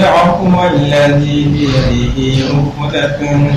يعفو الذي بيده عقدة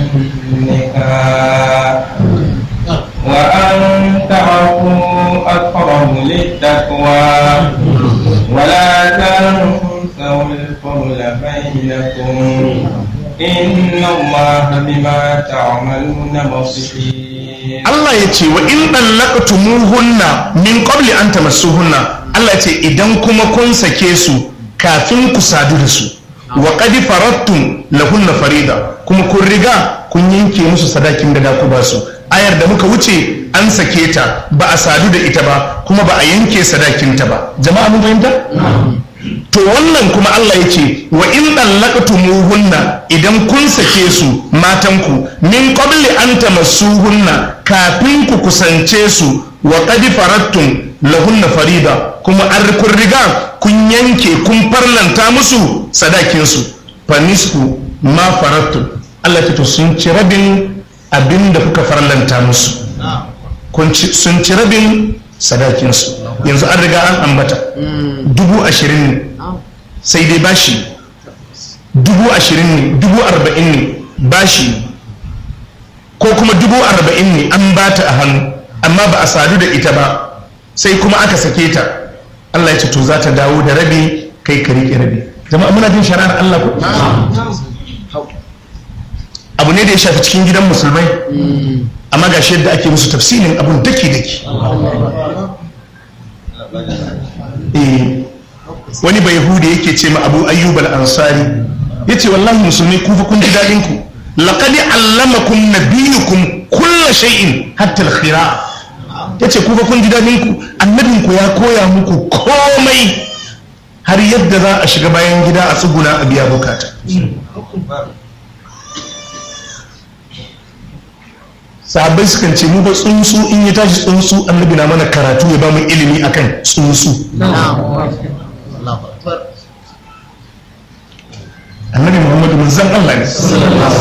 النكاح وأن تعفوا أقرب للتقوى ولا تنسوا الفضل بينكم إن الله بما تعملون بصير Allah ya ce wa in ɗallaqtumuhunna min qabli an tamassuhunna Allah ya ce idan kuma kun sake su kafin ku sadu da su wa qad faradtum lahunna farida kuma kun riga kun yanke musu sadakin da da ku ba su ayar da muka wuce an sake ta ba a sadu da ita ba kuma ba a yanke sadakinta ba jama'a mun fahimta to wannan kuma Allah ya ce wa in dallaqtumuhunna idan kun sake su matanku min qabli an tamassuhunna kafin ku kusance su wa qad faradtum lahunna farida kuma an kun riga kun yanke kun farlanta musu sadakin su fa nisfu ma faradtum Allah ya to sun ci rabin abinda kuka farlanta musu kun ci sun ci rabin sadakinsu yanzu an riga an ambata dubu ashirin ne sai dai bashi dubu ashirin ne dubu arba'in ne bashi ko kuma dubu arba'in ne an bata a hannu amma ba a sadu da ita ba sai kuma aka sake ta Allah ya ce to za ta dawo da rabi kai ka riƙe rabi jama'a muna jin shari'ar Allah ko abu ne da ya shafi cikin gidan musulmai amma ga shi yadda ake musu tafsirin abun daki daki wani bai hude yake ce ma abu ayyub al-ansari ya ce wallahi musulmi ku fa kun ji daɗin ku laqad allamakum nabiyukum kulla shay'in hatta al-khira ya ce ku fa kun ji daɗin ku annabin ku ya koya muku komai har yadda za a shiga bayan gida a tsuguna a biya bukata sahabbai sukan ce mu ba tsuntsu in ya tashi tsuntsu annabi na mana karatu ya ba mu ilimi akan tsuntsu annabi muhammadu manzon Allah ne